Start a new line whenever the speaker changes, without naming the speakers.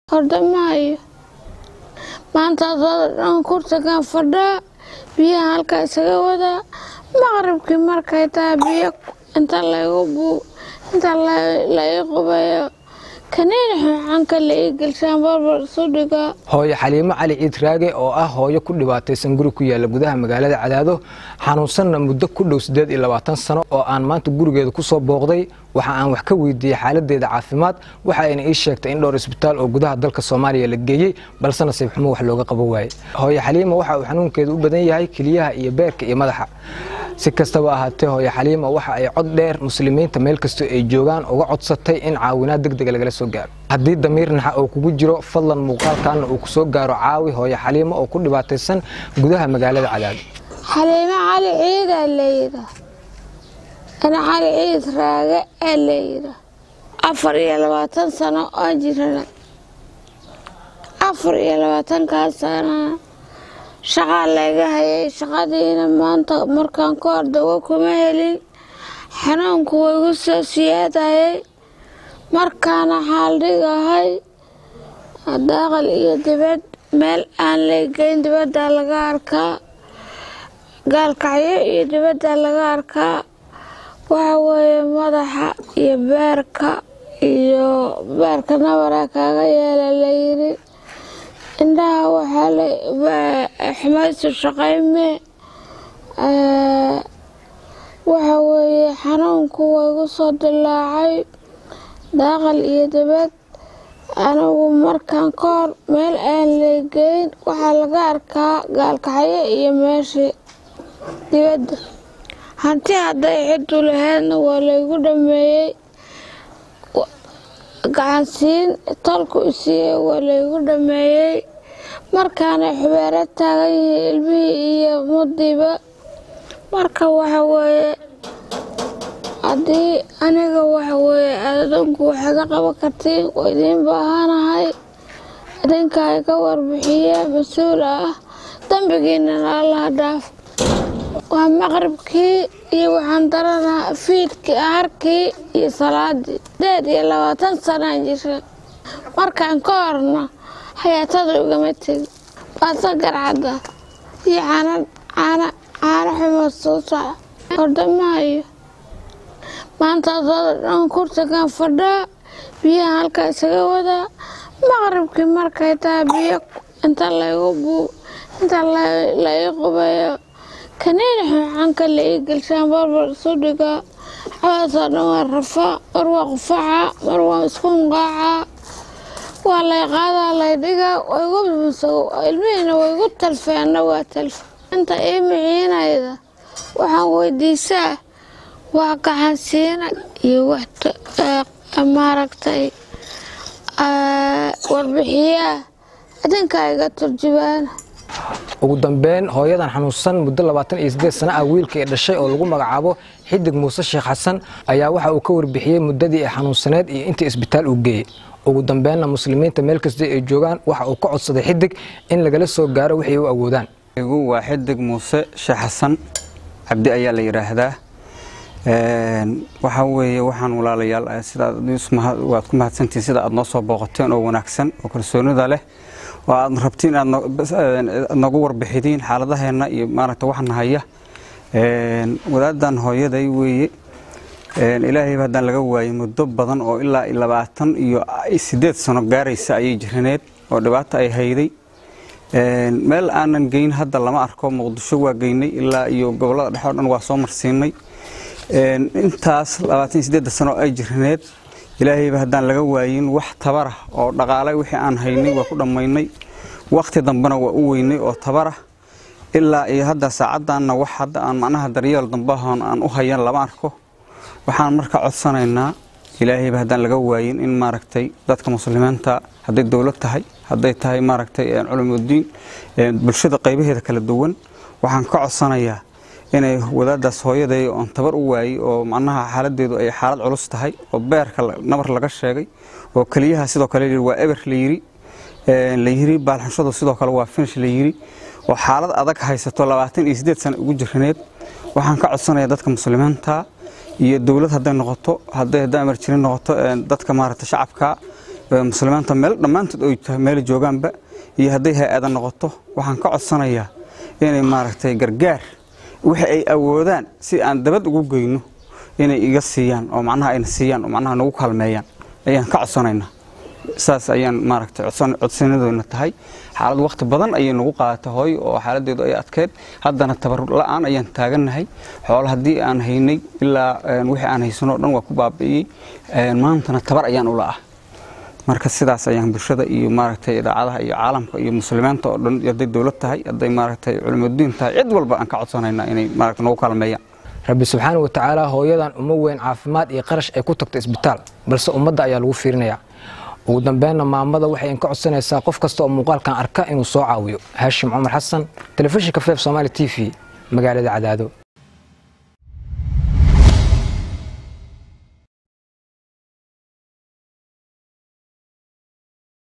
hordamaayo maanta adooda dhan kursigan fadhaa biyaha halkaa isaga wadaa maqribkii markay tahay biyo inta laygu buu inta la ii qubayo kaniini xunxanka la ii gelshaan barbar isu dhigaa
hooyo xaliimo cali ciid raage oo ah hooyo ku dhibaataysan guri ku yaala gudaha magaalada cadaado xanuunsanna muddo ku dhow siddeed iyo labaatan sano oo aan maanta gurigeeda ku soo booqday waxa aan wax ka weydiiyey xaaladeeda caafimaad waxa ayna ii sheegtay in dhowr isbitaal oo gudaha dalka soomaaliya la geeyey balse nasiib xumo wax looga qaban waayey hooyo xaliima waxa uu xanuunkeeda u badan yahay keliyaha iyo beerka iyo madaxa si kastaba ahaatee hooyo xaliima waxa ay cod dheer muslimiinta meel kastoo ay joogaan uga codsatay in caawinaad degdega lagala soo gaaro haddii damiir naxa uu kugu jiro fadlan muuqaalkaana uu kusoo gaaro caawi hooyo xaliimo oo ku dhibaataysan gudaha magaalada cadaado
xaliimo cali ciidaa layidha ana cali ciid raage aa layidha afar iyo labaatan sano oo jirana afar iyo labaatankaas sanana shaqaa layga hayay shaqadiina maanta markaan ka hor dawo kuma helin xanuunku waigu soo siyaadayay markaana xaaldhigahay daaqal iyo dibad meel aan laygeyn dibaddaa laga arkaa gaalkacyo iyo dibaddaa laga arkaa waxa weeye madaxa iyo beerka iyo beerka nabaraa kaaga yeela layiri indhaha waxaa xumaysu shaqayme waxa weeye xanuunku waigu soo dilaacay daaqal iyo dibad anigu markaan ka hor meel aan leegeyn waxaa laga arkaa gaalkacyo iyo meeshii dibadda hanti hadday ciddu lahaydna waa laygu dhameeyey gacansiin tolku isiiyey waa laygu dhameeyey markaanay xubeero taagan yihiin ilmihii iyo mudiba marka waxa weeye haddii aniga waxa weeye adadunku waxaga qaban kartiin waa idiin baahanahay idinkaa iga warbixiye mas-uul ah dembigiinana allaha dhaaf waa maqribkii iyo waxaan daranaa fiidkii harkii iyo salaadii deed iyo labaatan sanaan jira markaan ka horna hayaatada ugama tegi baasa garcadda iyo caana caana caano xumo suusac hordamaayo maanta adooda dhan kursigan fadhaa biyaha halkaa isaga wadaa maqribkii markay tahay biyo inta laygu buu inta la ii qubayo kaniini xunxanka la ii gelshaan barbar isu dhigaa xabaasoo dhan waa rafaa mar waa qufaca mar waa isku hunqaacaa waa lay qaadaa lay dhigaa ilmihiina waygu talfeenna waa talfe inta ii miciinayda waxaan weydiisaa waa gacansiina iyo maaragtay warbixiyaa idinkaa iga turjubaana
ugu dambeyn hooyadan xanuunsan muddo labaatan iyo siddeed sana ah wiilka ee dhashay oo lagu magacaabo xidig muuse sheekh xasan ayaa waxa uu ka warbixiyey muddadii ay xanuunsaneed iyo intii isbitaal uu geeyey ugu dambeynna muslimiinta meel kasta ay joogaan waxa uu ka codsaday xidig in lagala soo gaaro wixii u awoodaan
waa xidig muuse sheekh xasan cabdi ayaa la yidhaahdaa waxaa weeye waxaan walaalayaal sidawaad ku mahadsantihin sida aad noo soo booqateen oo wanaagsan oo kalsoonida leh oo aad rabtiin aad nagu warbixidiin xaaladaheenna iyo maaragta waxna haya wadaadan hooyaday weeye ilaahayba haddaan laga waayey muddo badan oo ilaa labaatan iyo siddeed sano gaaraysa ayay jiraneed oo dhibaato ay hayday meel aanan geyn hadda lama arko muqdisho waa geynay ilaa iyo gobollada dhexe o dhan waa soo marsiinay intaas labaatan sideedda sano ay jiraneed ilaahayba haddaan laga waayin wax tabarah oo dhaqaale wixii aan haynay waa ku dhammaynay wakhti dambena waa u weynay oo tabarah ilaa iyo hadda saacaddaanna wax hadda aan macnaha daryeel dambahoon aan u hayan lama arko waxaan marka codsanaynaa ilaahayba haddaan laga waayin in maaragtay dadka muslimiinta hadday dowlad tahay hadday tahay maaragtay culumudiin bulshada qaybaheeda kala duwan waxaan ka codsanayaa inay wadaadaas hooyaday oon tabar u waayey oo macnaha xaaladeedu ay xaalad culus tahay oo beerka nabar laga sheegay oo keliyaha sidoo kale waa eber layiri layiri baalxanshadu sidoo kale waa finish layiri oo xaalad adag haysato labaatan iyo siddeed sano ugu jiraneed waxaan ka codsanayaa dadka muslimiinta iyo dowlad hadday noqoto hadday hadday amar jirin noqoto dadka maaragta shacabka muslimiinta meel dhammaantood oy tahay meel joogaanba iyo hadday hay-ada noqoto waxaan ka codsanayaa inay maaragtay gargaar wixii ay awoodaan si aan dabad ugu geyno inay iga siiyaan oo macnaha ayna siiyaan oo macnaha nagu kaalmeeyaan ayaan ka codsanaynaa saas ayaan maaragtay codsanadoona tahay xaalad waqti badan ayay nagu qaadatay hooyo oo xaaladeedu ay adkeyd haddana tabar la-aan ayaan taagannahay xoolo haddii aan haynay ilaa wixii aan haysanoo dhan waa ku baabi'iyey maantana tabar ayaan ula ah marka sidaas ayaan bulshada iyo maaragtay idaacadaha iyo caalamka iyo muslimiinta oo dhan hadday dowlad tahay hadday maaragtay culimadudiin tahay cid walba aan ka codsanaynaa inay maaragtay nagu kaalmeeyaan
rabbi subxaana wa tacaala hooyadan uma weyn caafimaad iyo qarash ay ku tagto isbitaal balse ummadda ayaa lagu fiirinayaa ugu dambeynna maamada waxay ka codsanaysaa qof kasta oo muuqaalkan arka inuu soo caawiyo haashim cumar xasan telefishinka feef somaali t v magaalada cadaado